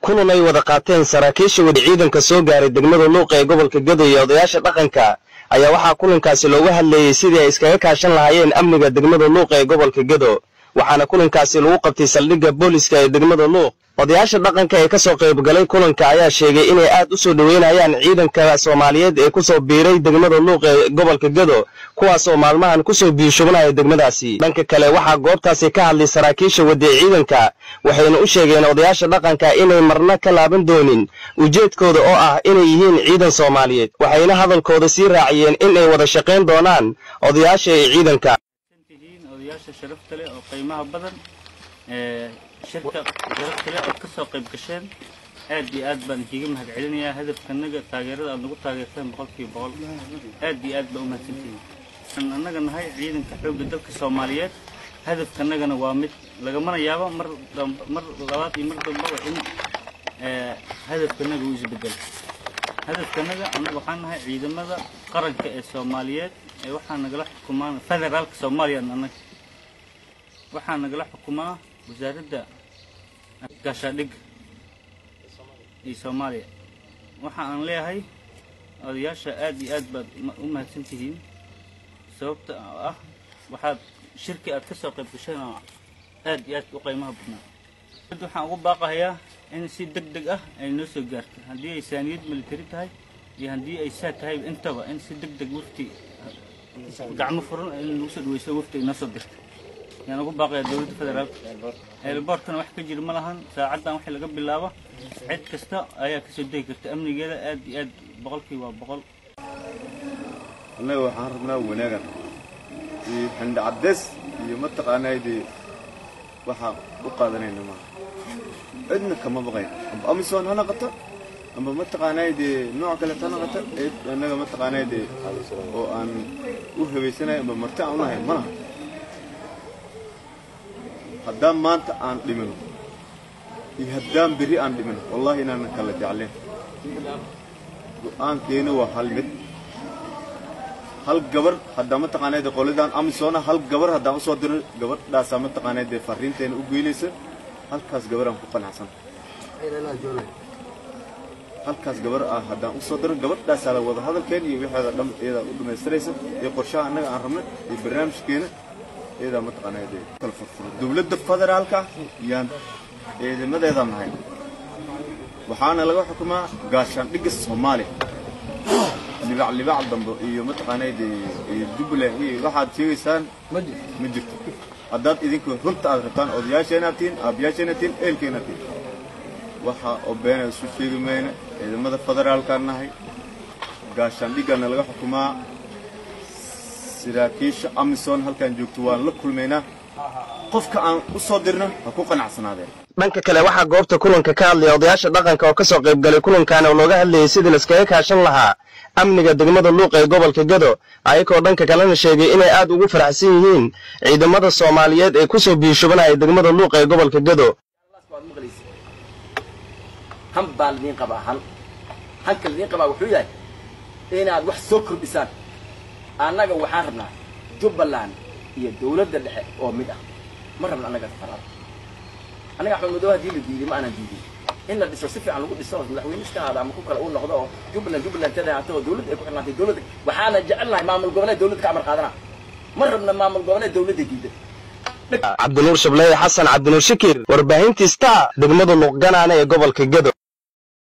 kulan ay wada qaateen saraakiisha wada ciidanka soo gaaray degmada luuqa ee gobolka gedo iyo odayaasha dhaqanka ayaa waxaa kulankaasi looga hadleeyey sidii ay iskaga kaashan lahaayeen amniga degmada luuqa ee gobolka gedo waxaana kulankaasi lagu qabtay saldhigga booliska ee degmada luuq odayaasha dhaqanka ee ka soo qaybgalay kulanka ayaa sheegay inay aad u soo dhoweynayaan ciidanka soomaaliyeed ee kusoo biiray degmada luuq ee gobolka gedo kuwaasoo maalmahan kusoo biishubnaya degmadaasi dhanka kale waxaa goobtaasi ka hadlay saraakiisha wadee ciidanka waxayna u sheegeen odayaasha dhaqanka inay marna ka laaban doonin ujeedkooda oo ah inay yihiin ciidan soomaaliyeed waxayna hadalkooda sii raaciyeen inay wada shaqayn doonaan odayaasha ee ciidanka odayaasha sharafta leh oo qiimaha badan ee shirka sharafta leh ood ka soo qayb gasheen aad iyo aad baan ikiga mahad celinayaa hadafkanaga taageerada aad nagu taageerteen boqolkiiba boqol aad iyo aad baa u mahadsantihiin waxaan annaga nahay ciidanka xoogga dalka soomaaliyeed hadafkanagana waa mid lagamana yaabo mar mar labaad iyo mar dambaba in hadafkanaga uu isbedelo hadafkanaga annaga waxaan nahay ciidamada qaranka ee soomaaliyeed ee waxaa nagala xukumaan federaalka soomaaliya annaga waxaa nagala xukumaa wasaaradda gaashaadhigga iyo soomaaliya waxa aan leeyahay odayaasha aad iyo aad baad u mahadsan tihiin sababta ah waxaad shirki aad ka soo qayb gasheen oo aad iyo aad u qiimaha badnaa waxaan ugu baaqahayaa in si deg deg ah ay noo soo gaarto haddii ay saaniyad militari tahay iyo haddii ay saa tahay intaba in si deg deg wafti gacmo furan in lagu soo dhaweyso wafti ay noo soo dirto yaan ugu baaqayaa dowladda federaalka eelboorkana wax ka jira ma lahan saacaddan wixii laga bilaabo cid kasta ayaa kasoo degi karta amnigeeda aad iyo aad boqolkii waa boqol annaga waxaan rabnaa wanaagan iyo xindha caddeys iyo mataqaanaa dee waxaa u qaadanayna maaha cidna kama baqayn amba amisom ha naqato amba mataqaanaa dee nooc kaleet ha naqato cid annaga mataqaanaa dee oo aan u habaysanahay amba marti aan unahay ma laha haddaan maanta aan dhimino iyo haddaan berri aan dhimino wallahi inaanan kala jecleen go'aankeena waa hal mid hal gabar haddaa mataqaanaa qoladaan amisona hal gabar haddaan usoo diro gabadhaasaa mataqaanaa dee fariinteena u geynaysa halkaas gabaraan ku qanacsan halkaas gabar ah haddaan usoo diro gabadhaasaa la wada hadalkeen iyo wixeeda dham iyadaa u dhammaystiraysa iyo qorshaha annaga aan rabnay iyo barnaamijkeena iyadaa mataqaanaa dee kala furfuro dowladda federaalka yaan ciidamadeedaan nahay waxaana laga xukumaa gaashaandhigga soomaaliya libac libac dambe iyo mataqaanaa dee jubbaland iyo waxaad sheegaysaan ma jirto haddaad idinku runta aad rabtaan odayaasheenaad tihiin aabyaasheenaad tihiin eelkeenaad tihiin waxa oo beena isu sheegi mayna ciidamada federaalkaan nahay gaashaandhiggana laga xukumaa saraakiisha amisom halkaan joogto waan la kulmaynaa qofka aan u soo dirna ha ku qanacsanaadeen dhanka kale waxaa goobta kulanka ka hadlaya odayaasha dhaqanka oo ka soo qayb galay kulankaana oo looga hadlayay sidii laiskaga kaashan lahaa amniga degmada luuq ee gobolka gedo ayagoo dhanka kalena sheegay inay aad ugu faraxsan yihiin ciidamada soomaaliyeed ee kusoo biishubanaya degmada luuq ee gobolka gedo han baa ladiin qabaa han hanka ladiin qabaa wuxuu yahay inaad wax soo kordhisaan annaga waxaan rabnaa jubbaland iyo dawladda dhexe oo mid ah ma rabna annaga faraad annaga axmed madow haddii la diiday ma aanan diidin in la dhiso si fiican lagu dhiso madaxweyne iska ahaada ama ku kale uu noqdo oo jubbaland jubbaland tada haato oo dawladda ay ku xirnaatay dawladda waxaana jecelnahay maamul goboleed dawladda ka amar qaadana ma rabna maamul goboleed dawladda diiday cabdinuur shableeye xasan cabdinuur shakir warbaahintii star degmada luuq ganaane ee gobolka gedo